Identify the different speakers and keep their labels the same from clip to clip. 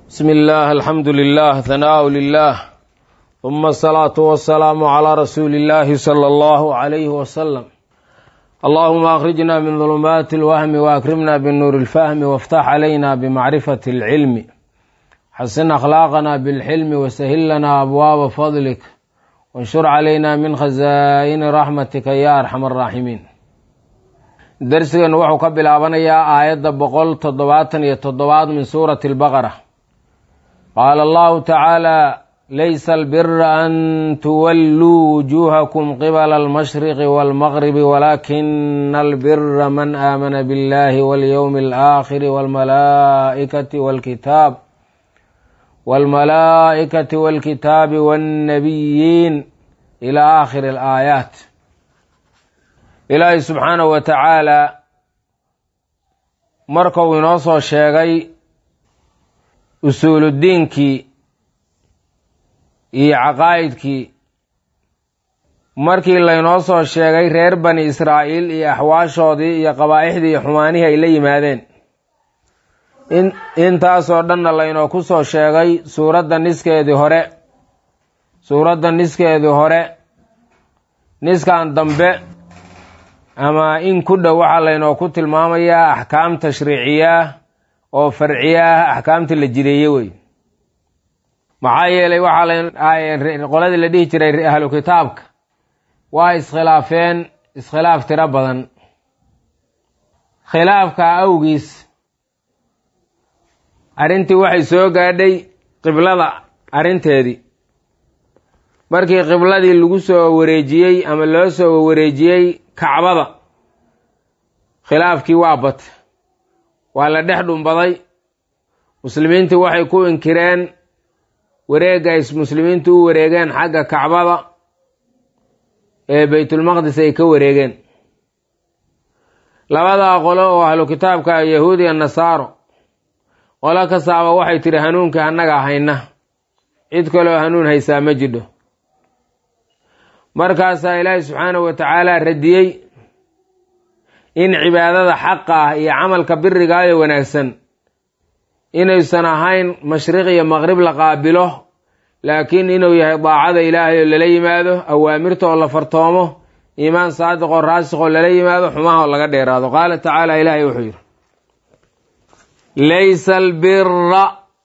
Speaker 1: بسم الله الحمد لله ثناء لله ثم الصلاة والسلام على رسول الله صلى الله عليه وسلم اللهم أخرجنا من ظلمات الوهم وأكرمنا بالنور الفهم وافتح علينا بمعرفة العلم حسن أخلاقنا بالحلم وسهل لنا أبواب فضلك وانشر علينا من خزائن رحمتك يا أرحم الراحمين darsigan wuxuu ka bilaabanayaa aayadda boqol toddobaatan iyo toddobaad min suurati albaqara qaala allahu tacaala laysa albira an tuwalluu wujuuhakum qibala almashriqi waalmaqribi walaakina albira man aamana biاllahi walyowmi alaakhiri waalmalaa'ikati waalkitaab waalmalaa'ikati waalkitaabi waannabiyiin ila aakhiri alaayaat ilaahay subxaanahu wa tacaalaa markuu inoo soo sheegay usuuludiinkii iyo caqaa'idkii markii laynoo soo sheegay reer bani israa'iil iyo axwaashoodii iyo qabaa'ixdii iyo xumaanihii ay la yimaadeen intaasoo dhanna laynoo ku soo sheegay suuradda niskeedii hore suuradda niskeedii hore niskan dambe ama in ku dhow waxaa laynoo ku tilmaamayaa axkaam tashriiciyaah oo farciyaah axkaamta la jireeye wey maxaa yeelay waxaa qoladii la dhihi jiray ahlu kitaabka waa iskhilaafeen iskhilaaf tiro badan khilaafka awgiis arrintii waxay soo gaadhay qiblada arrinteedii markii qibladii lagu soo wareejiyey ama loo soo wareejiyey kacbada khilaafkii waa batay waa la dhex dhumbaday muslimiintii waxay ku inkireen wareegga ay muslimiintu u wareegeen xagga kacbada ee baytulmaqdis ay ka wareegeen labadaa qolo oo ahlu kitaabka yahuud iyo nasaaro qolo kastaaba waxay tidhi hanuunkii annaga hayna cid kaloo hanuun haysaa ma jidho markaasaa ilaahi subxaanahu wa tacaala radiyey in cibaadada xaqa ah iyo camalka birigaayo wanaagsan inaysan ahayn mashriq iyo maqrib la qaabilo laakiin inuu yahay daacada ilaahay oo lala yimaado awaamirta oo la fartoomo iimaan saadiq oo raasik oo lala yimaado xumaha oo laga dheeraado qaala tacaala ilaahay wuxuu yidhi laysa albira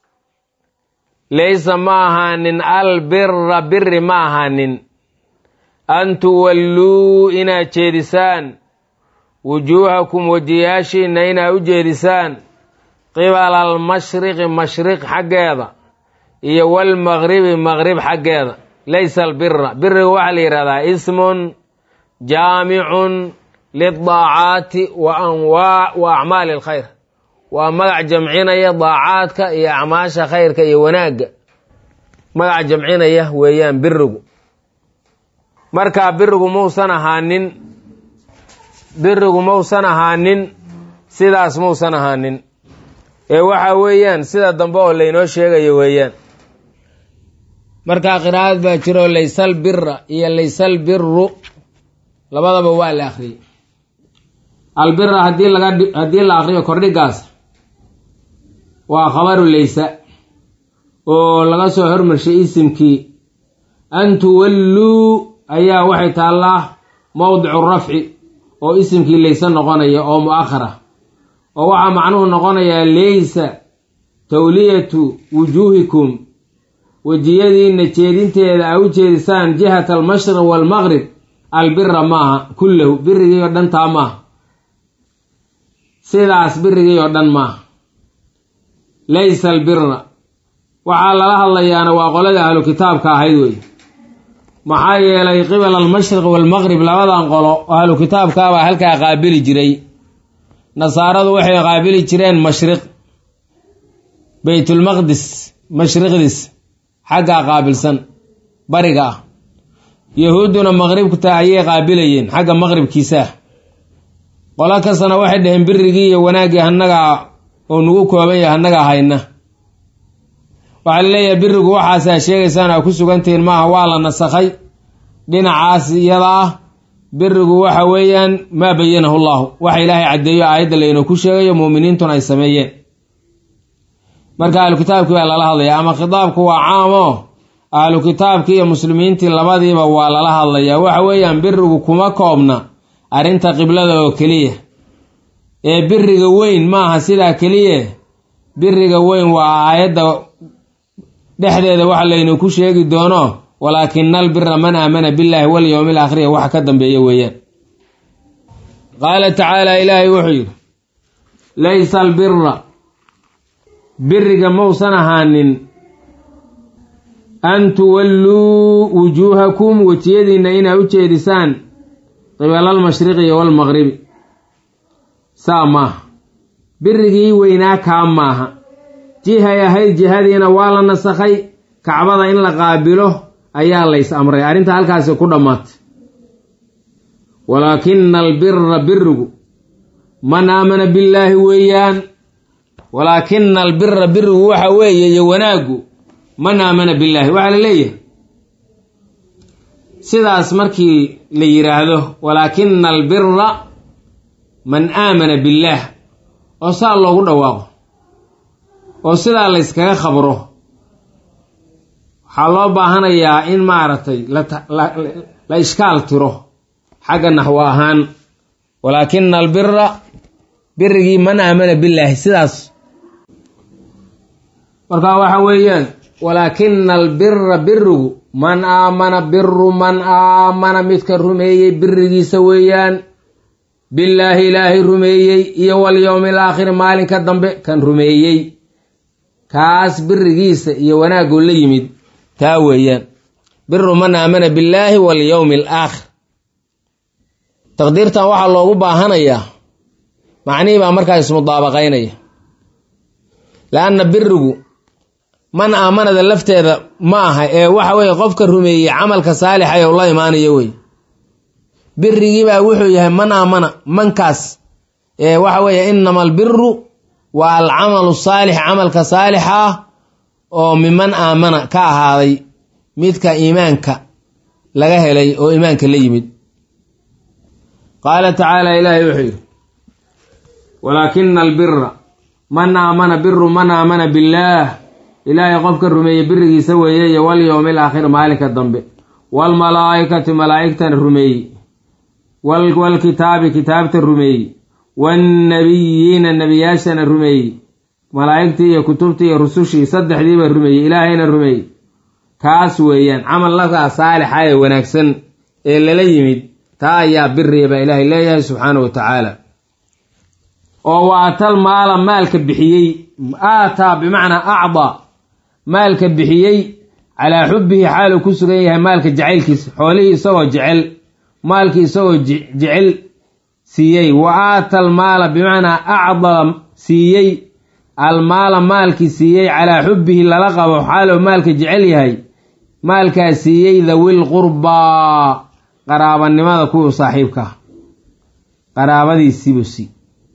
Speaker 1: laysa ma ahaanin albira biri ma ahaanin an tuwalluu inaad jeedisaan wujuuhakum wejiyaashiinna inaad u jeedisaan qibala almashriqi mashriq xaggeeda iyo walmaqribi maqrib xaggeeda laysa albira biriga waxaa la yidhahdaa ismun jaamicun lidaacaati wa anwaac wa acmaali alkhayr waa magac jamcinaya daacaadka iyo acmaasha khayrka iyo wanaagga magac jamcinaya weeyaan birigu markaa birigu mausan ahaanin birigu mausan ahaanin sidaas mausan ahaanin ee waxa weeyaan sida dambe oo laynoo sheegayo weeyaan markaa qiraa'ad baa jiro laysal bira iyo laysal biru labadaba waa la akhriyey albira haddii laga haddii la akriyo kordhigaas waa khabaru laysa oo laga soo hormarshay isimkii an tuwalluu ayaa waxay taallaa mowdicu rafci oo isimkii layse noqonaya oo mu'akhara oo waxaa macnuhu noqonayaa laysa tawliyatu wujuuhikum wejiyadiinna jeedinteeda a u jeedisaan jihata almashriq waalmaqrib albira maaha kullahu birigii oo dhan taa maaha sidaas birigii oo dhan maaha laysa albira waxaa lala hadlayaana waa qoladii ahlu kitaabka ahayd wey maxaa yeelay qibala almashriq waalmaqrib labadan qolo ahlu kitaabkaabaa halkaa qaabili jiray nasaaradu waxay qaabili jireen mashriq baytulmaqdis mashriqdis xaggaa qaabilsan bariga ah yahuudduna maqribta ayay qaabilayeen xagga maqribkiisaah qolo kastana waxay dhaheen birigii iyo wanaaggii hannagaa oo nagu kooban yahay hannagaa hayna waxaa la leeyahay birigu waxaasaa sheegaysaan aa ku sugantihiin maaha waa la nasakhay dhinacaas iyada ah birigu waxa weeyaan maa bayanahu llahu waxa ilaahay caddeeyo aayadda laynoo ku sheegayo muuminiintuna ay sameeyeen marka ahlu kitaabkii baa lala hadlaya ama khitaabku waa caamo ahlu kitaabkii iyo muslimiintii labadiiba waa lala hadlayaa waxa weeyaan birigu kuma koobna arrinta qiblada oo keliya ee biriga weyn maaha sidaa keliya biriga weyn waa aayadda dhexdeeda waxa laynu ku sheegi doono walaakina albira man aamana billaahi walyowmi alaakhiriya waxa ka dambeeya weeyaan qaala tacaala ilaahay wuxuu yidhi laysa albira biriga mausan ahaanin an tuwalluu wujuuhakum wejiyadiinna inaa u jeedisaan qibala almashriqi iyo walmaqribi saa maaha birigii weynaa kaa maaha jihay ahayd jihadiina waa la nasakhay kacbada in la qaabilo ayaa lays amray arrinta halkaasi ku dhammaatay walaakina albira birigu man aamana billaahi weeyaan walaakina albira birigu waxa weeye iyo wanaaggu man aamana billaahi waxaa la leeyahay sidaas markii la yidhaahdo walaakina albira man aamana billaah oo saa loogu dhawaaqo oo sidaa layskaga khabro waxaa loo baahanayaa in maaragtay la ishkaal tiro xagga naxwo ahaan walaakina albira birigii man aamana billaahi sidaas markaa waxa weeyaan walaakina albira birigu man aamana biru man aamana midka rumeeyey birigiisa weeyaan billaahi ilaahay rumeeyey iyo walyowmi alaakhiri maalinka dambe kan rumeeyey kaas birigiisa iyo wanaaguu la yimid taa weeyaan biru man aamana billaahi walyowmi alaakhir taqdiirtan waxaa loogu baahanayaa macnihii baa markaa ismudaabaqaynaya la-anna birigu man aamanada lafteeda ma aha ee waxa weeye qofka rumeeyey camalka saalixa ee ula imaanayo wey birigiibaa wuxuu yahay man aamana mankaas ee waxa weeye inama albiru waa alcamalu saalix camalka saalixa ah oo miman aamana ka ahaaday midka iimaanka laga helay oo iimaanka la yimid qaala tacaala ilaahay wuxuu yidhi walaakina albira man aamana biru man aamana billaah ilaahay qofka rumeeyey birigiisa weeye iyo walyowmi alaakhir maalinka dambe waalmalaa'ikati malaa'igtana rumeeyey waalkitaabi kitaabta rumeeyey waannabiyiina nebiyaashana rumeeyey malaa'igtii iyo kutubtii iyo rusushii saddexdiiba rumeeyey ilaahayna rumeeyey kaas weeyaan camal lakaa saalixa ee wanaagsan ee lala yimid taa ayaa biriya baa ilaahay leeyahay subxaana wa tacaala oo wa atal maala maalka bixiyey aataa bimacnaa acdaa maalka bixiyey calaa xubbihi xaaluu ku sugan yahay maalka jacaylkiisa xoolihii isagoo jecel maalkii isagoo jecel siiyey wa aata almaala bimacnaa acdaa siiyey almaala maalkii siiyey calaa xubbihi lala qabo xaaluu maalka jecel yahay maalkaa siiyey dawil qurbaa qaraabanimada kuwii saaxiibkaa qaraabadiisiibuu sii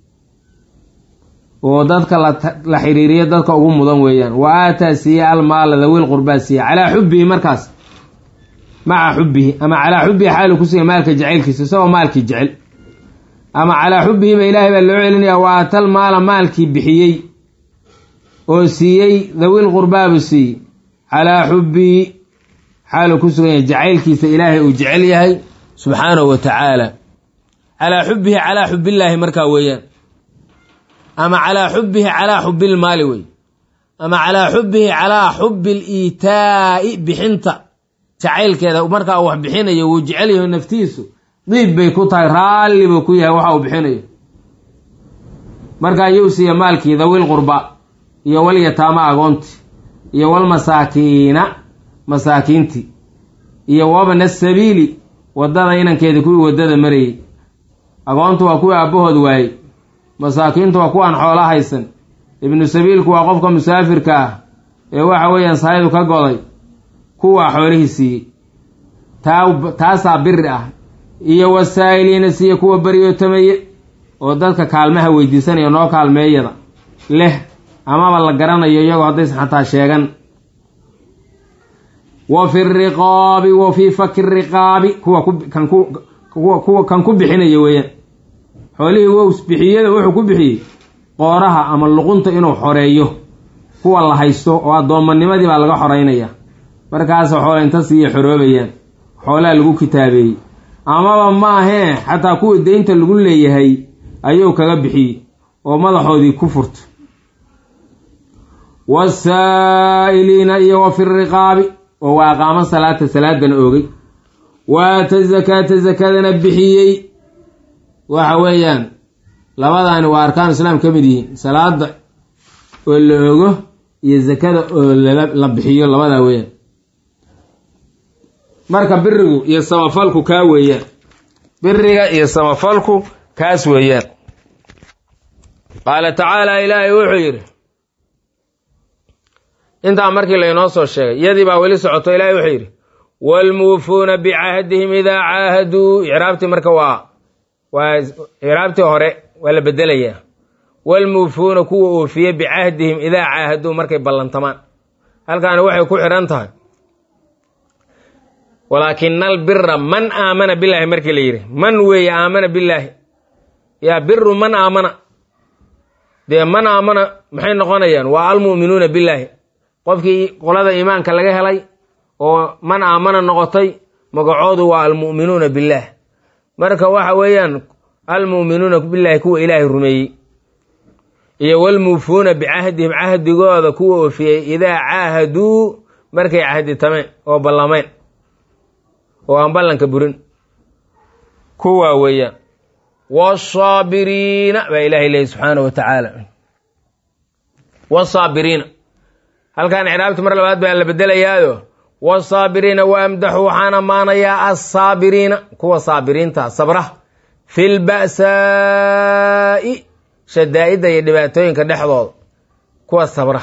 Speaker 1: oo dadka la xiriiriyo dadka ugu mudan weeyaan wa aataa siiye almaala dawil qurbaa siiye calaa xubbihi markaas maca xubbihi ama calaa xubbihi xaalu ku siiya maalka jacaylkiisa isagoo maalkii jecel ama calaa xubbihiba ilaahay baa loo celinayaa wa aatal maala maalkii bixiyey oo siiyey dawil qurbaabu siiyey calaa xubbihi xaaluu ku sugan yahay jacaylkiisa ilaahay uu jecel yahay subxaanahu wa tacaala calaa xubbihi calaa xubbillaahi markaa weeyaan ama calaa xubbihi calaa xubbilmaali wey ama calaa xubbihi calaa xubbi liitaa'i bixinta jacaylkeeda markaa wax bixinayo wuu jecel yaho naftiisu diib bay ku tahay raalli buu ku yahay waxa uu bixinayo markaa yuu siiya maalkii dawil qurba iyo walyataama agoonti iyo walmasaakiina masaakiintii iyo wabna sabiili waddada inankeeda kuwii waddada marayey agoontu waa kuwii aabbahood waayey masaakiintu waa kuwaan xoolo haysan ibnu sabiilku waa qofka musaafirka ah ee waxa weeyaan sahaydu ka goday kuwaa xoolihii siiyey taa taasaa biri ah iyo wasaa'iliina siiye kuwa baryootameeye oo dadka kaalmaha weydiisanaya noo kaalmeeyada leh amaba la garanayo iyagoo haddaysan xataa sheegan wa fi riqaabi wa fii faki riqaabi kuwa kuwa kan ku bixinaya weeyaan xoolihii wow bixiyada wuxuu ku bixiyey qooraha ama luqunta inuu xoreeyo kuwa la haysto oo addoommanimadii baa laga xoreynaya markaasa xoola inta siiya xoroobayaan xoolaha lagu kitaabeeyey amaba ma ahee xataa kuwii deynta lagu leeyahay ayuu kaga bixiyey oo madaxoodii ku furta wasaa'iliina iyo wa fi riqaabi oo waa aqaamo salaata salaadana oogay waata zakaata zakadana bixiyey waxa weeyaan labadaani waa arkaanu islaam ka mid yihiin salaada oo la ogo iyo zakada oo la bixiyo labadaa weeyaan marka birigu iyo samafalku kaa weeyaan biriga iyo samafalku kaas weeyaan qaala tacaala ilaahay wuxuu yidhi intaa markii laynoo soo sheegay iyadii baa weli socoto ilaahay wuxuu yidhi waalmuufuuna bicahdihim idaa caahaduu icraabtii marka waa waa icraabtii hore waa la bedelayaa waalmuufuuna kuwa oofiye bicahdihim idaa caahaduu markay ballantamaan halkaani waxay ku xidhan tahay walaakina albira man aamana billaahi markii la yidhi man weeye aamana billaahi yaa biru man aamana dee man aamana maxay noqonayaan waa almu'minuuna billaahi qofkii qolada iimaanka laga helay oo man aamana noqotay magacoodu waa almu'minuuna billaah marka waxa weeyaan almu'minuuna billaahi kuwa ilaahay rumeeyey iyo walmuufuuna bicahdihim cahdigooda kuwa oofiyey idaa caahaduu markay cahditameen oo ballameen oo aan ballanka burin kuwaa weeyaan wasaabiriina baa ilaahay leeyay subxaana wa tacaala wasaabiriina halkan icraabti mar labaad baa la bedelayaayo wasaabiriina wa amdaxu waxaan ammaanayaa assaabiriina kuwa saabiriinta sabra fi lba'saa'i shadaa'idda iyo dhibaatooyinka dhexdooda kuwa sabra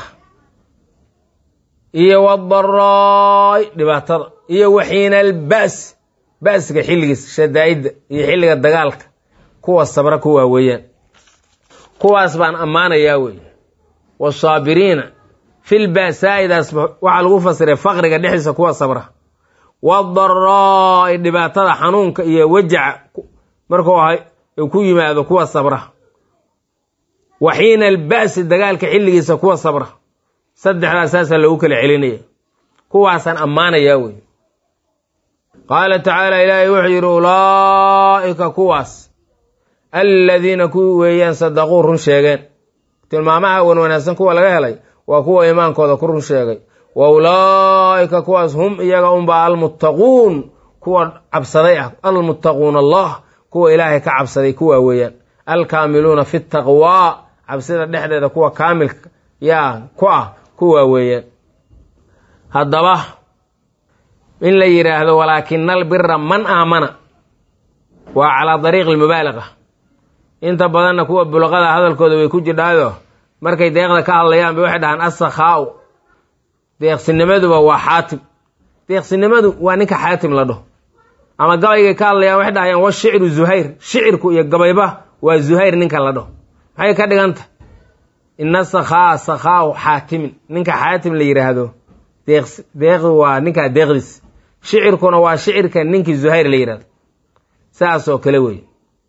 Speaker 1: iyo wadaraa'i dhibaatada iyo waxiina alba's ba'siga xilligiisa shadaa'idda iyo xilliga dagaalka kuwa sabra kuwaa weeyaan kuwaas baan ammaanayaa wey wasaabiriina fil ba'saa'idaas waxaa lagu fasiray faqriga dhexdiisa kuwa sabra wadaraa'i dhibaatada xanuunka iyo wajaca markuu ahay ku yimaado kuwa sabra waxiina alba'si dagaalka xilligiisa kuwa sabra saddexdaas saasaa lagu kala celinaya kuwaasaan ammaanayaa wey qaala tacaala ilaahay wuxuu yidhi ulaa'ika kuwaas alladiina kuwii weeyaan sadaquu run sheegeen tilmaamaha wan wanaagsan kuwa laga helay waa kuwa iimaankooda ku run sheegay wa ulaa'ika kuwaas hum iyaga unbaa almuttaquun kuwa cabsaday ah almuttaquuna allah kuwa ilaahay ka cabsaday kuwa weeyaan alkaamiluuna fi taqwaa cabsida dhexdeeda kuwa kaamilka yaa ku ah kuwa weeyaan haddaba in la yidhaahdo walaakina albira man aamana waa calaa dariiqi almubaalaqa inta badanna kuwa bulaqada hadalkooda way ku jidhaayo markay deeqda ka hadlayaan bay waxay dhahaan assakhaa'u deeqsinimaduba waa xaatim deeqsinimadu waa ninka xaatim la dhaho ama gabaygay ka hadlayaan waxay dhahayaan wa shicru zuhayr shicirku iyo gabayba waa zuhayr ninka la dhaho maxay ka dhiganta ina sakhaa sakhaa'u xaatimin ninka xaatim la yidhaahdo deeqdi waa ninkaa deeqdiis shicirkuna waa shicirka ninkii zuhayr la yidhahdo saasoo kale wey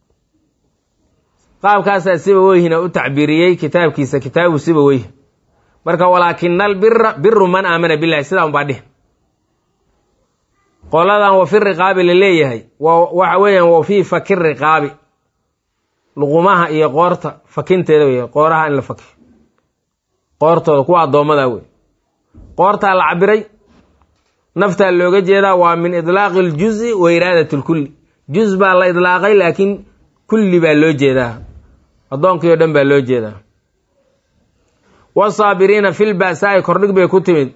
Speaker 1: qaabkaasaa siba weyhina u tacbiiriyey kitaabkiisa kitaabu siba weyh marka walaakina albira biru man aamana billahi sidaa unbaa dhih qoladan wa fi riqaabi la leeyahay waxa weeyaan wa fii faki riqaabi luqumaha iyo qoorta fakinteeda wey qooraha in la fakiyo qoortooda kuwa addoommada wey qoortaa la cabiray naftaa looga jeedaa waa min idlaaqi aljuzi wa iraadat lkulli juz baa la idlaaqay laakiin kulli baa loo jeedaa addoonkii oo dhan baa loo jeedaa wasaabiriina fil ba'saa'i kordhig bay ku timid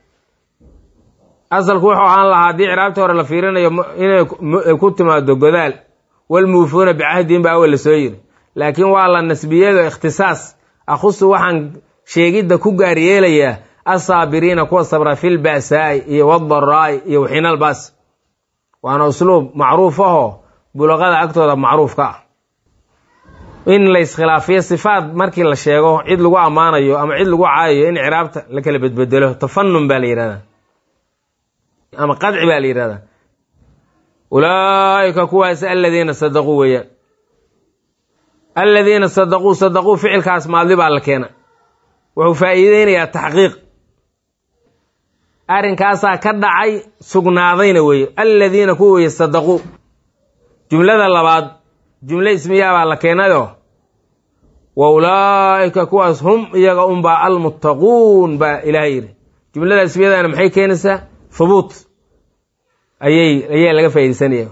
Speaker 1: asalku wuxuu ahaan lahaa haddii ciraabtii hore la fiirinayo inay ku timaado godaal walmuufuuna bicahdihim baa awal la soo yiri laakiin waa la nasbiyado ikhtisaas akhusu waxaan sheegidda ku gaar yeelayaa asaabiriina kuwa sabra fil ba'saa'i iyo wadaraa'i iyo waxiinal baas waana usluub macruuf ahoo bulaqada agtooda macruufka ah in la iskhilaafiyo sifaad markii la sheego cid lagu ammaanayo ama cid lagu caayayo in ciraabta la kala bedbedelo tafanun baa la yidhahdaa ama qadci baa la yidhahdaa ulaa'ika kuwaas aladiina sadaquu weeyaan aladiina sadaquu sadaquu ficilkaas maadli baa la keena wuxuu faa'iideynayaa taxqiiq arrinkaasaa ka dhacay sugnaadayna weeye aladiina kuwa weye sadaquu jumlada labaad jumle ismiyaa baa la keenayoo wa ulaa'ika kuwaas hum iyaga unbaa almuttaquun baa ilaahay yidhi jumlada ismiyadana maxay keenaysaa hubuut ayay ayaa laga faa'iidaysanaya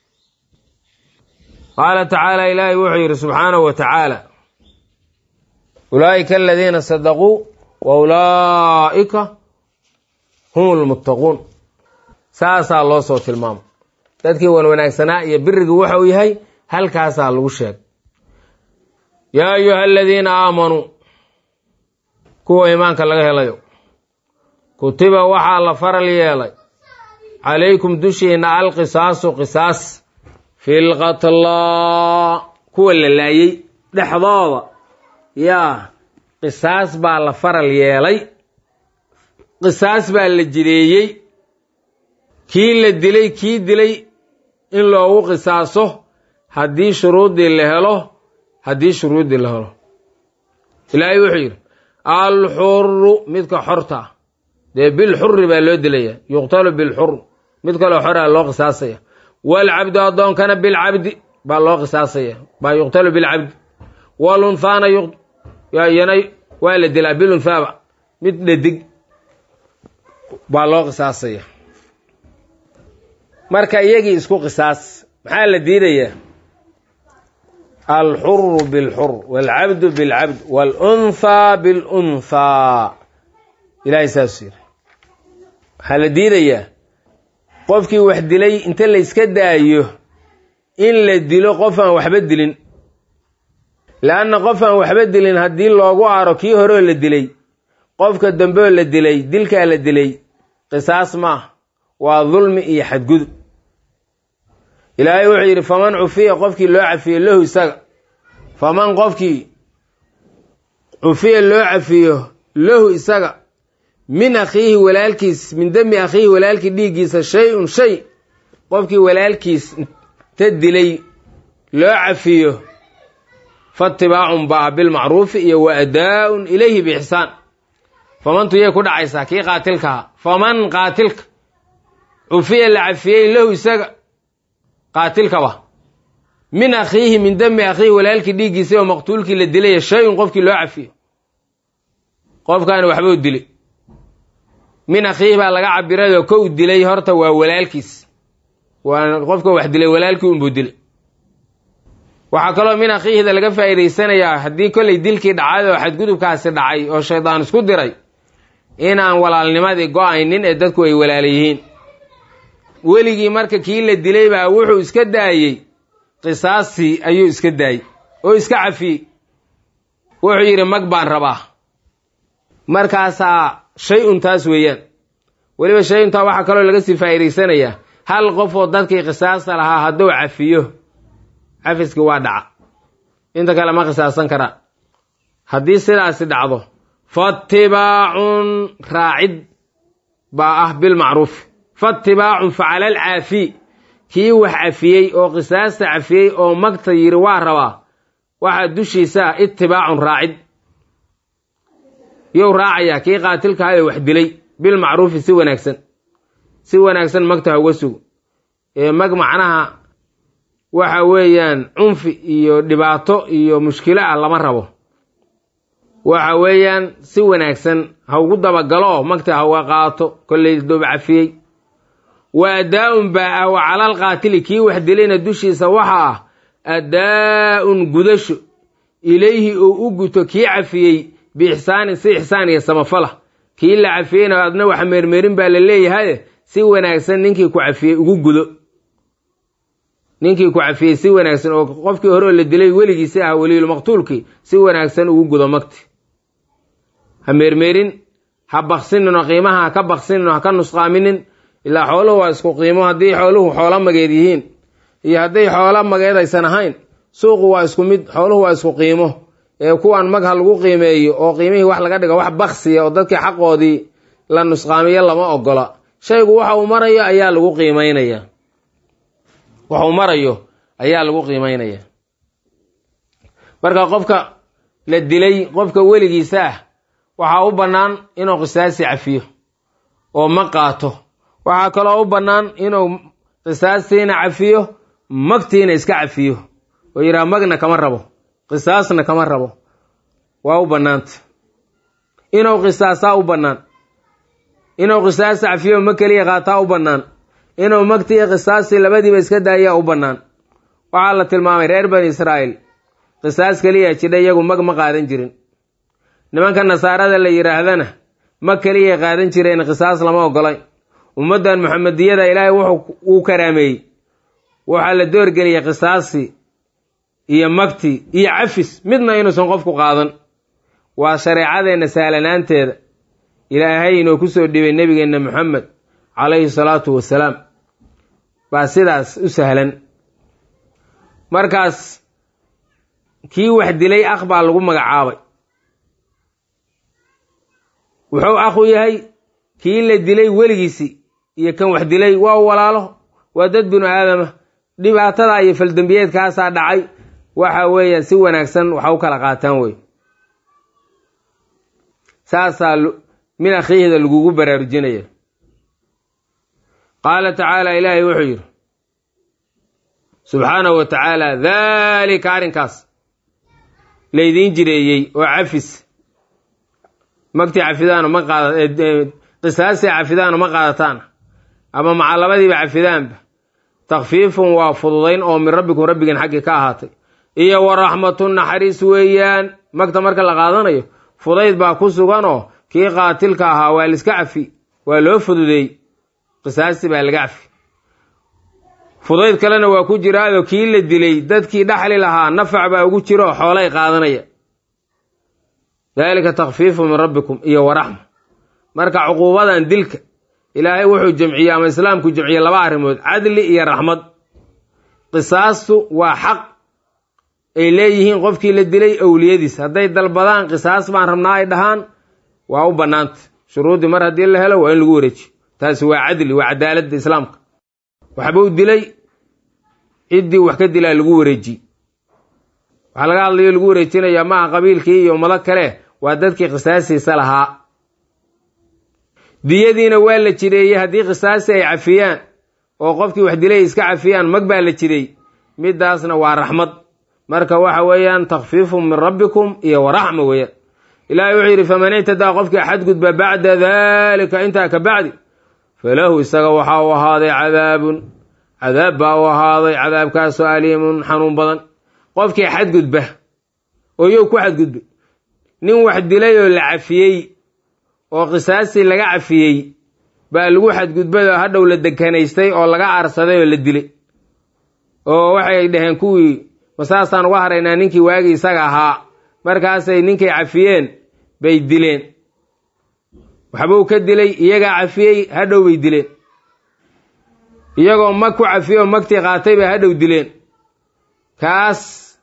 Speaker 1: qaala tacaala ilaahay wuxuu yidhi subxaanahu wa tacaala ulaa'ika aladiina sadaquu wa ulaa'ika hum lmuttaquun saasaa loo soo tilmaamo dadkii wan wanaagsanaa iyo birigii waxa uu yahay halkaasaa lagu sheegay yaa ayuha aladiina aamanuu kuwa iimaanka laga helayo kutiba waxaa la faral yeelay calaykum dushiina alqisaasu qisaas fi lqatlaa kuwa la laayey dhexdooda yaa qisaas baa la faral yeelay qisaas baa la jireeyey kii la dilay kii dilay in loogu qisaaso haddii shuruuddii la helo haddii shuruuddii la helo ilaahay wuxuu yidhi alxuru midka xorta ah dee bilxuri baa loo dilaya yuqtalu bilxur mid kaloo xoraa loo qisaasaya waalcabdu addoonkana bilcabdi baa loo qisaasaya baa yuqtalu bilcabdi walunhaana yana waa la dilaa bilunhaaba mid dhadig baa loo qisaasaya marka iyagii isku qisaas maxaa la diidayaa alxuru bilxur waalcabdu bilcabd waalunhaa bilunhaa ilahay saasuu yiri waxaa la diidayaa qofkii wax dilay inta la yska daayo in la dilo qof aan waxba dilin leanna qof aan waxba dilin haddii loogu aro kii horeo la dilay qofka dambeoo la dilay dilkaa la dilay qisaas maah waa dulmi iyo xadgudub ilaahay wuxuu yidhi faman cufiya qofkii loo cafiyo lahu isaga faman qofkii cufiya loo cafiyo lahu isaga min akhiihi walaalkiis min demi akhiihi walaalkii dhiiggiisa shay-un shay qofkii walaalkiis ta dilay loo cafiyo faatibaacun baa bilmacruufi iyo wa adaa-un ilayhi biixsaan famantu yay ku dhacaysaa kii qaatilkaha faman qaatilka cufiya la cafiyey lahu isaga qaatilkaba min akhiihi min demi akhiihi walaalkii dhiiggiisa oo maqtuulkii la dilaya shay-un qofkii loo cafiyo qofkaani waxbuu dilay min akhiihi baa laga cabirayoo kow dilay horta waa walaalkiis waa qofka wax dilay walaalkii unbuu dilay waxaa kaloo min akhiihida laga faa'iidaysanayaa haddii kollay dilkii dhacay oo xadgudubkaasi dhacay oo shaydaan isku diray inaan walaalnimadii go-aynin ee dadku ay walaala yihiin weligii marka kii la dilay baa wuxuu iska daayey qisaastii ayuu iska daayey oo iska cafiyey wuxuu yidhi mag baan rabaa markaasaa shay-un taas weeyaan weliba shay-untaa waxaa kaloo laga sii faa'iidaysanayaa hal qof oo dadkii qisaasta lahaa hadduu cafiyo cafiskii waa dhaca inta kale ma qisaasan karaa haddii sidaasi dhacdo faatibaacun raacid baa ah bilmacruufi faatibaacun facala alcaafi kii wax cafiyey oo qisaasta cafiyey oo magta yidhi waa rabaa waxaa dushiisa ah itibaacun raacid yow raacayaa kii qaatilkahayo wax dilay bilmacruufi si wanaagsan si wanaagsan magta ha uga sugo ee mag macnaha waxa weeyaan cunfi iyo dhibaato iyo mushkilo ah lama rabo waxa weeyaan si wanaagsan ha ugu dabagalo magta ha uga qaato kollay doob cafiyey wa adaa-un baa ah wa calal qaatili kii wax dilayna dushiisa waxa ah adaa-un gudasho ilayhi oo u guto kii cafiyey biixsaanin si ixsaan iyo samafala kii la cafiyeyna adna wax meermeerin baa la leeyahay si wanaagsan ninkii ku cafiyey ugu gudo ninkii ku cafiyey si wanaagsan oo qofkii horeoo la dilay weligiisi ah weliyulmaqtuulkii si wanaagsan ugu gudo magti ha meermeerin ha baksinin oo qiimaha ha ka baksinin oo ha ka nusqaaminin ilaa xooluhu waa isku qiimo haddii xooluhu xoolo mageed yihiin iyo hadday xoolo mageed aysan ahayn suuqu waa isku mid xooluhu waa isku qiimo ee kuwan mag ha lagu qiimeeyo oo qiimihii wax laga dhigo wax baksiya oo dadkii xaqoodii la nusqaamiyo lama ogola shaygu waxa uu marayo ayaa lagu qiimeynaya wax uu marayo ayaa lagu qiimeynaya marka qofka la dilay qofka weligiisa ah waxaa u bannaan inuu qisaasi cafiyo oo ma qaato waxaa kaloo u bannaan inuu qisaastiina cafiyo magtiina iska cafiyo oo yidhaha magna kama rabo qisaasna kama rabo waa u bannaanta inuu qisaasaa u bannaan inuu qisaas cafiyo ma keliya qaataa u bannaan inuu magti iyo qisaastii labadiiba iska daayaa u bannaan waxaa la tilmaamay reer bani israa'iil qisaas keliya jidha iyagu mag ma qaadan jirin nimanka nasaarada la yidhaahdana mag keliyay qaadan jireen qisaas lama ogolay ummaddan muxamediyada ilaahay wuxuu uu karaameeyey waxaa la doorgeliyay qisaasi iyo magti iyo cafis midna inuusan qofku qaadan waa shareecadeenna sahlanaanteeda ilaahay inoo ku soo dhibay nebigeenna moxamed calayhi salaatu wasalaam baa sidaas u sahlan markaas kii wax dilay akh baa lagu magacaabay wuxuu akhu yahay kii la dilay weligiisi iyo kan wax dilay waa walaalo waa dad binu aadama dhibaatada iyo faldembiyeedkaasaa dhacay waxa weeyaan si wanaagsan waxa u kala qaataan wey saasaa min akhiihda lagugu baraarujinaya qaala tacaala ilaahay wuxuu yidhi subxaanahu wa tacaala daalika arrinkaas laydiin jireeyey oo cafis magtii cafidaano ma qaada qisaastii cafidaano ma qaadataan ama macalabadiiba cafidaanba takfiifun waa fududayn oo min rabbikum rabbigan xaggii ka ahaatay iyo wa raxmatun naxariis weeyaan magta marka la qaadanayo fudayd baa ku suganoo kii qaatilka ahaa waa liska cafi waa loo fududeey qisaastii baa laga cafi fudayd kalena waa ku jiraado kii la dilay dadkii dhaxli lahaa nafac baa ugu jira oo xoolay qaadanaya daalika takfiifu min rabbikum iyo waraxma marka cuquubadan dilka ilaahay wuxuu jamciyey ama islaamku jamciyey laba arrimood cadli iyo raxmad qisaastu waa xaq ay leeyihiin qofkii la dilay owliyadiis hadday dalbadaan qisaas baan rabnaa ay dhahaan waa u bannaanta shuruuddii mar haddii la helo waa in lagu wareejiyo taasi waa cadli waa cadaaladda islaamka waxbuu dilay ciddii wax ka dilaa lagu wareejiye waxaa laga hadlayo lagu wareejinayaa maaha qabiilkii iyo ummado kale waa dadkii qisaasiisa lahaa diyadiina waa la jireeyey haddii qisaasi ay cafiyaan oo qofkii wax dilay iska cafiyaan mag baa la jirey midaasna waa raxmad marka waxa weeyaan takfiifun min rabbikum iyo waraxma weeyaan ilaahay wuxuu yidhi faman ictadaa qofkii xadgudba bacda daalika intaa ka bacdi falahu isaga waxaa u ahaaday cadaabun cadaab baa u ahaaday cadaabkaasoo aliimun xanuun badan qofkii xadgudba oo yow ku xadgudbay nin wax dilay oo la cafiyey oo qisaastii laga cafiyey baa lagu xadgudbay oo hadhow la dekanaystay oo laga aarsaday oo la dilay oo waxay dhaheen kuwii masaasaan uga haraynaa ninkii waagii isaga ahaa markaasay ninkay cafiyeen bay dileen waxbuu ka dilay iyagaa cafiyey hadhow bay dileen iyagoo mag ku cafiyey oo magtii qaatay bay hadhow dileen kaas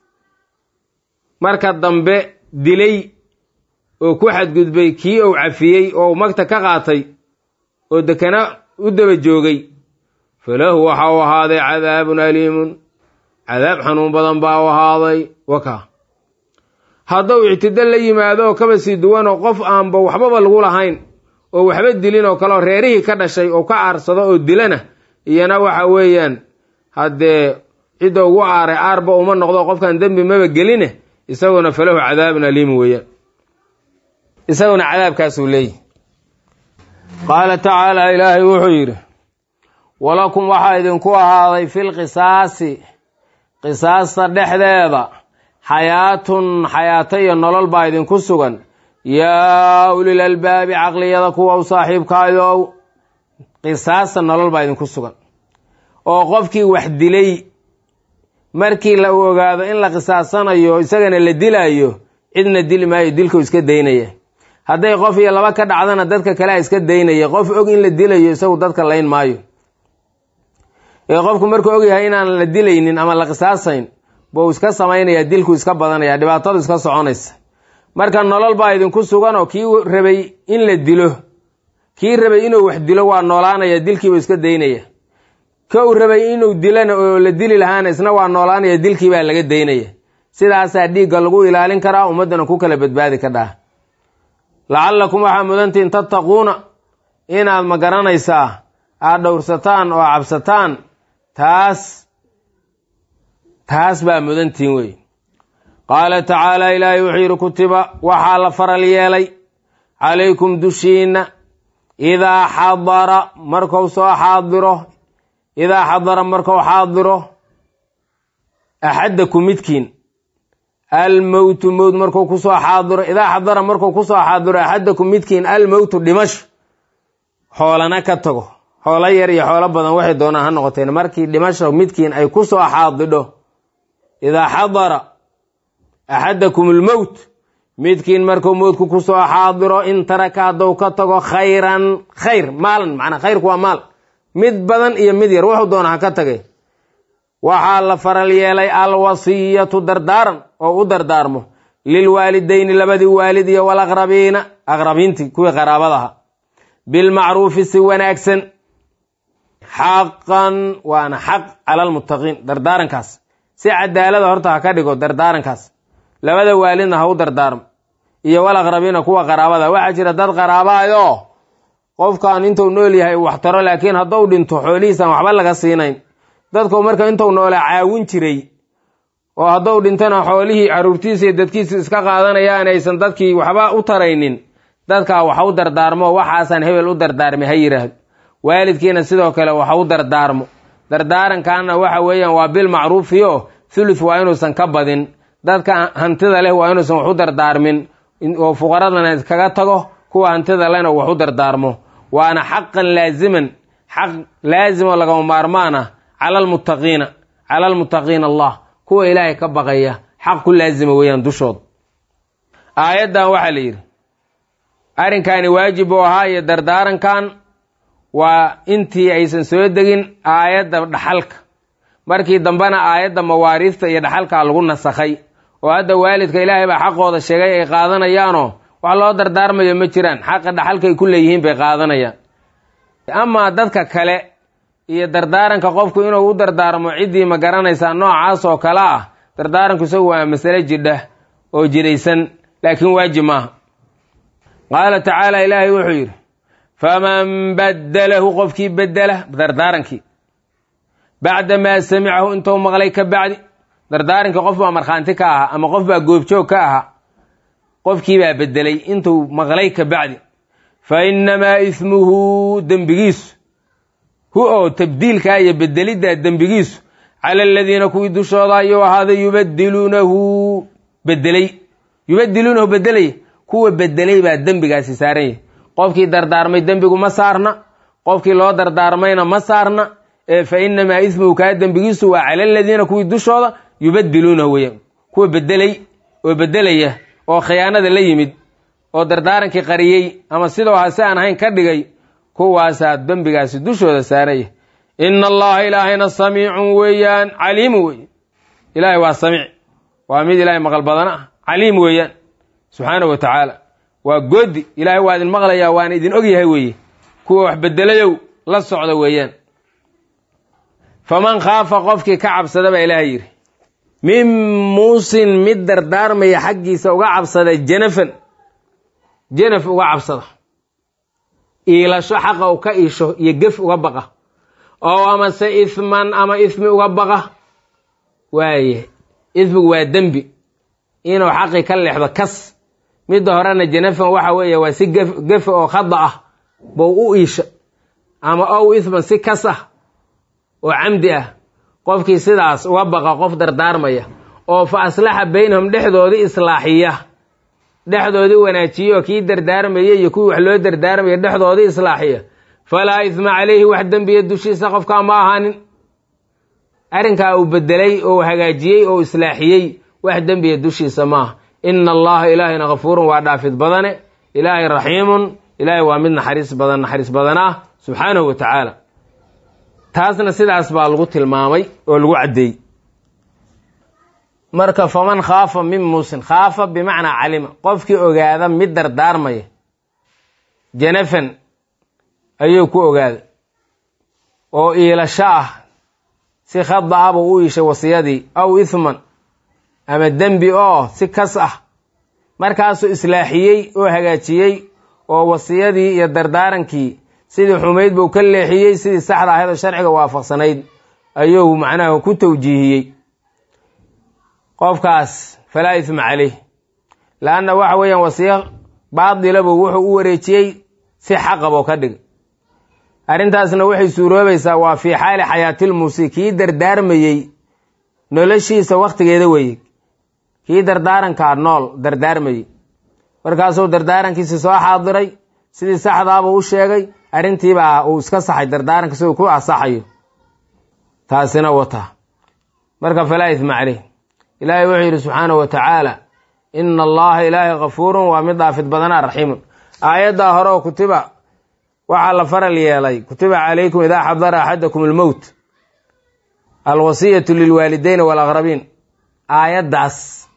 Speaker 1: marka dambe dilay oo ku xadgudbay kii uu cafiyey oo magta ka qaatay oo dekana u daba joogay falahu waxa u ahaaday cadaabun aliimun cadaab xanuun badan baa u ahaaday waka hadduu ictido la yimaado oo kaba sii duwan oo qof aanba waxbaba lagu lahayn oo waxba dilin oo kaleoo reerihii ka dhashay oo ka aarsado oo dilana iyana waxa weeyaan haddee cidda ugu aaray aarba uma noqdo qofkan dembi maba geline isaguna falahu cadaabun aliimun weeyaan isaguna cadaabkaasuu leeyahy qaala tacaala ilaahay wuxuu yidhi walakum waxaa idinku ahaaday fil qisaasi qisaasta dhexdeeda xayaatun xayaato iyo nolol baa idinku sugan yaa ulil albaabi caqliyada kuwa u saaxiibkaayow qisaasta nolol baa idinku sugan oo qofkii wax dilay markii la ogaado in la qisaasanayo isagana la dilaayo cidna dili maayo dilkuu iska daynaya hadday qof iyo laba ka dhacdana dadka kalea iska daynaya qof og in la dilayo isagu dadka layn maayo ee qofku markuu ogyahay inaan la dilaynin ama la qisaasayn buu iska samaynaya dilku iska badanaya dhibaatadu iska soconaysa marka nolol baa idinku sugan oo kii rabay in la dilo kii rabay inuu wax dilo waa noolaanaya dilkiibuu iska daynaya ka uu rabay inuu dilana oo la dili lahaana isna waa noolaanaya dilkii baa laga daynaya sidaasaa dhiigga lagu ilaalin karaa ummaddana ku kala badbaadi ka dhaha lacallakum waxaa mudantihin tattaquuna inaad ma garanaysaa aad dhowrsataan oo cabsataan taas taas baa mudantihin wey qaala tacaala ilaahay wuxuu yidhi kutiba waxaa la faral yeelay calaykum dushiinna idaa xadara marku soo xaadiro idaa xadara markuu xaadiro axaddakum midkiin almowtu mowt markuu kusoo xaadiro idaa xadara markuu kusoo xaadiro axaddakum midkiin almowtu dhimasho xoolana ka tago xoolo yar iyo xoolo badan waxay doonaan ha noqoteen markii dhimasho midkiin ay kusoo xaadidho idaa xadara axadakum almowt midkiin markuu mowtku kusoo xaadiro in taraka hadduu ka tago khayran khayr maalan macnaa khayrku waa maal mid badan iyo mid yar wuxuu doona ha ka tagay waxaa la faral yeelay alwasiyatu dardaaran oo u dardaarmo lilwaalidayni labadii waalid iyo walaqrabiina aqrabiintii kuwii qaraabadaha bilmacruufi si wanaagsan xaqan waana xaq cala almuttaqiin dardaarankaas si cadaalada horta ha ka dhigo dardaarankaas labada waalidna ha u dardaarmo iyo walaqrabiina kuwa qaraabada waxaa jira dad qaraabahayo qofkan intuu nool yahay wax taro laakiin hadduu dhinto xoolihiisaan waxba laga siinayn dadku marka intuu noolaa caawin jiray oo hadduu dhintana xoolihii caruurtiisa iyo dadkiisa iska qaadanayaan aysan dadkii waxba u taraynin dadkaa waxa u dardaarmo waxaasaan hebel u dardaarmay ha yidhaahdo waalidkiina sidoo kale waxa u dardaarmo dardaarankaana waxa weeyaan waa bil macruufiyo thuluth waa inuusan ka badin dadka hantida leh waa inuusan wax u dardaarmin oo fuqaradana iskaga tago kuwa hantida lehna wax u dardaarmo waana xaqan laaziman xaq laazimo lagama maarmaan ah cala almuttaqiina cala almuttaqiina allah kuwa ilaahay ka baqaya xaq ku laazima weeyaan dushooda aayaddan waxaa la yidhi arrinkaani waajib uu ahaa iyo dardaarankan waa intii aysan soo degin aayadda dhaxalka markii dambena aayadda mawaariista iyo dhaxalkaa lagu nasakhay oo hadda waalidka ilaahay baa xaqooda sheegay ay qaadanayaanoo wax loo dardaarmayo ma jiraan xaqa dhaxalkay ku leeyihiin bay qaadanayaan amaa dadka kale iyo dardaaranka qofku inuu u dardaarmo ciddii ma garanaysaa noocaas oo kale ah dardaaranku isagu waa masale jidha oo jiraysan laakiin waajib maaha qaala tacaala ilaahay wuxuu yidhi faman baddalahu qofkii bedela dardaarankii bacda maa samicahu intuu maqlay ka bacdi dardaarankii qof baa markhaanti ka ahaa ama qof baa goobjoog ka ahaa qofkii baa bedelay intuu maqlay ka bacdi fa innamaa ismuhu dembigiisu hu oo tabdiilkaa iyo bedeliddaa dembigiisu cala aladiina kuwii dushooda ayuu ahaaday yubadiluunahu bedelay yubadiluunahu bedelaya kuwa bedelay baa dembigaasi saaran yahay qofkii dardaarmay dembigu ma saarna qofkii loo dardaarmayna ma saarna ee fa inamaa ismuhu kaa dembigiisu waa cala aladiina kuwii dushooda yubadiluunahu weya kuwa bedelay oo bedelaya oo khiyaanada la yimid oo dardaarankii qariyey ama sidoo hase aan ahayn ka dhigay kuwaasaa dembigaasi dushooda saaraya ina allaha ilaahayna samiicun weeyaan caliimu weeye ilaahay waa samiic waa mid ilaahay maqal badana ah caliim weeyaan subxaanahu wa tacaala waa goodi ilaahay waa idin maqlayaa waana idin og yahay weeye kuwa wax bedelayow la socda weeyaan faman khaafa qofkii ka cabsada baa ilaahay yidhi min muusin mid dardaarmaya xaggiisa uga cabsada janafan janaf uga cabsada iilasho xaqa u ka iisho iyo gef uga baqa oo amase isman ama ismi uga baqa waaye ismigu waa dembi inuu xaqi ka leexdo kas midda horena janafan waxa weeye waa si gefe oo khada ah bou u iisha ama ow isman si kas ah oo camdi ah qofkii sidaas uga baqa qof dardaarmaya oo fa aslaxa baynahum dhexdoodii islaaxiya dhexdoodii wanaajiyo kii dardaarmaya iyo kuwii wax loo dardaarmaya dhexdoodii islaaxiya falaa isma calayhi wax dembiya dushiisa qofkaa ma ahaanin arrinkaa uu bedelay oo hagaajiyey oo islaaxiyey wax dembiya dushiisa maaha ina allaha ilaahayna kafuurun waa dhaafid badane ilaahay raxiimun ilaahay waa mid naxariis badan naxariis badan ah subxaanahu wa tacaala taasna sidaas baa lagu tilmaamay oo lagu caddeeyey marka faman khaafa min muusin khaafa bimacnaa calima qofkii ogaada mid dardaarmaya janafan ayuu ku ogaada oo iilasho ah si khada ah buu u iishay wasiyadii aw ithman ama dembi oo si kas ah markaasuu islaaxiyey oo hagaajiyey oo wasiyadii iyo dardaarankii sidii xumayd buu ka leexiyey sidii saxda ahayd oo sharciga waafaqsanayd ayuu macnaha ku tawjiihiyey qofkaas falaa isma caleyh laanna waxa weeyaan wasiyo baadilabuu wuxuu u wareejiyey si xaqaboo ka dhig arrintaasna waxay suuroobaysaa waa fii xaali xayaatilmuusi kii dardaarmayey noloshiisa wakhtigeeda weeye kii dardaarankaa nool dardaarmayey markaasuu dardaarankiisi soo xaadiray sidii saxdaabuu u sheegay arrintiibaa uu iska saxay dardaaranka siduu ku asaxayo taasina wata marka falaa isma caleyh ilaahay wuxuu yidhi subxaanahu wa tacaala ina allaha ilaahay kafuurun waa mid dhaafid badanaa raxiimun aayaddaa hore oo kutiba waxaa la faral yeelay kutiba calaykum idaa xadara axadakum almowt alwasiyatu lilwaalideyn walaqrabiin aayaddaas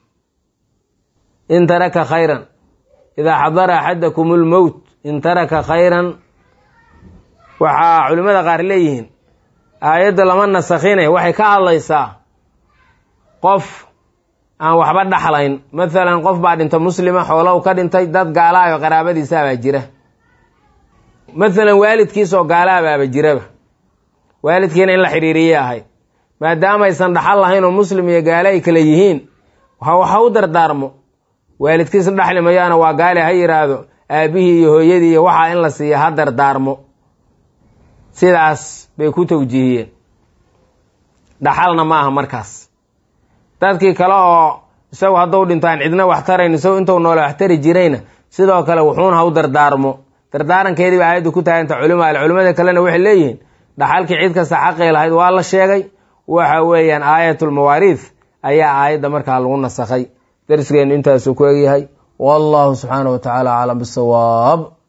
Speaker 1: in taraka khayran idaa xadara axadakum almowt in taraka khayran waxaa culimmada qaar leeyihiin aayadda lama nasakhine waxay ka hadlaysaa qof aan waxba dhaxlayn mathalan qof baa dhinta muslima xoolow ka dhintay dad gaalaayo qaraabadiisaabaa jira mathalan waalidkiisoo gaalaabaaba jiraba waalidkiina in la xidhiiriyay ahayd maadaama aysan dhaxal lahayn oo muslim iyo gaale ay kale yihiin waxa u dardaarmo waalidkiisa dhaxli mayaana waa gaale ha yidhaahdo aabihii iyo hooyadii iyo waxaa in la siiya ha dardaarmo sidaas bay ku tawjiihiyeen dhaxalna ma aha markaas dadkii kale oo isagu hadduu dhinto aan cidna wax tarayn isagu intuu noole wax tari jirayna sidoo kale wuxuuna ha u dardaarmo dardaarankeedii ba aayaddu ku taaganta culimo ale culimmada kalena waxay leeyihiin dhaxalkii cid kasta xaqii lahayd waa la sheegay waxa weeyaan aayatulmawaariid ayaa aayadda markaa lagu nasakhay darsigeennu intaasuu ku egyahay wallahu subxaanahu wa tacaala aclam bisawaab